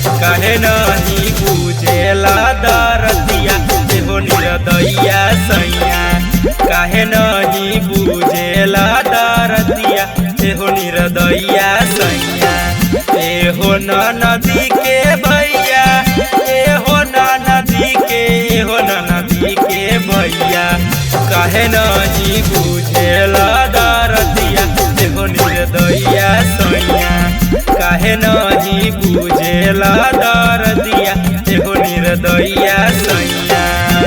काहे नहीं बुझेला दरदिया एहो निरदैया सैया काहे नहीं बुझेला दरदिया एहो निरदैया सैया एहो न नदी के भैया एहो न नदी के एहो न नदी के भैया काहे नहीं बुझेला दरदिया एहो निर्दया सैया काहे नहीं बुझेला दरदिया एहो निर्दया सैया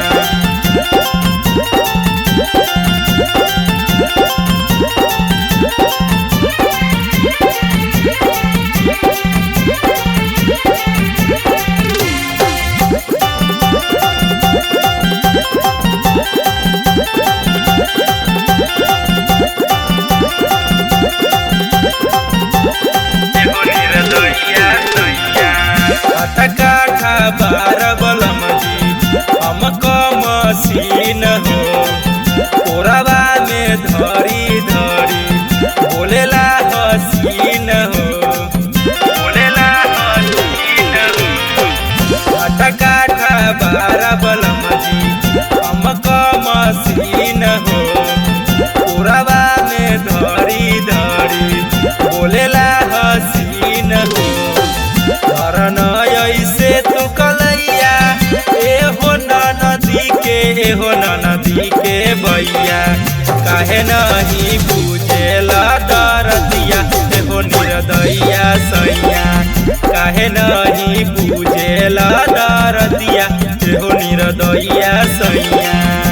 एहो निर्दया सैया अटका खबर बलम जी हम मसीन हो कोरबा में धरी धरी बोलेला हसीन हो बोलेला हसीन हो अटका खबर बलम जी हम मसीन हो कोरबा में धरी धरी बोलेला हसीन हो धरन ऐसे तू कलैया ए हो न नदी के ए हो न नदी के भैया काहे नहीं बुझेला दरदिया ए हो निर्दया सैया काहे नहीं बुझेला दरदिया ए हो निर्दया सैया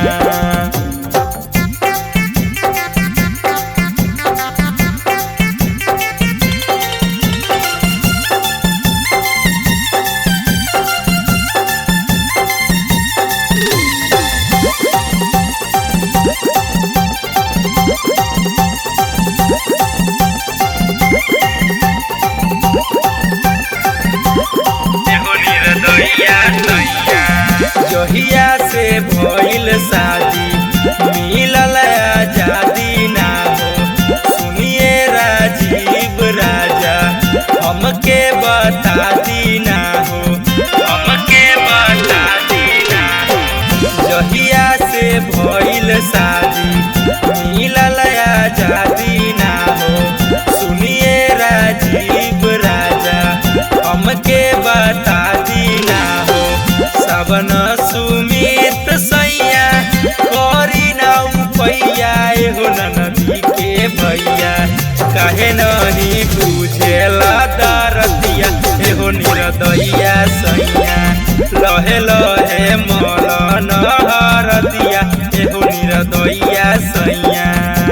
एहो निर्दया सैया जहिया से भइल शादी मिलल आजादी ना हो सुनिए राजीव राजा हमके बता दी ना हो हमके बता दी ना हो जहिया से भइल शादी मिलल आजादी ना हो सुनिए राजीव राजा हमके बता दी ना हो सबन सुमित सैया करी ना पैया एहो न नदी के भैया काहे नहीं बुझेला दरदिया एहो निरदैया सैया लहे लहे मलन हरदिया एहो निरदैया सैया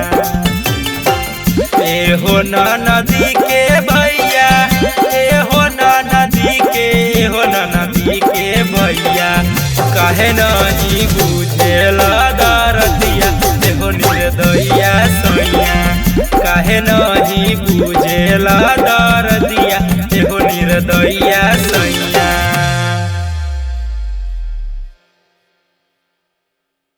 एहो न नदी के भैया एहो न नदी के एहो न नदी के भैया काहे नहीं बुझेला दरदिया एहो निर्दया सैया काहे नहीं बुझेला दरदिया एहो निर्दया सैया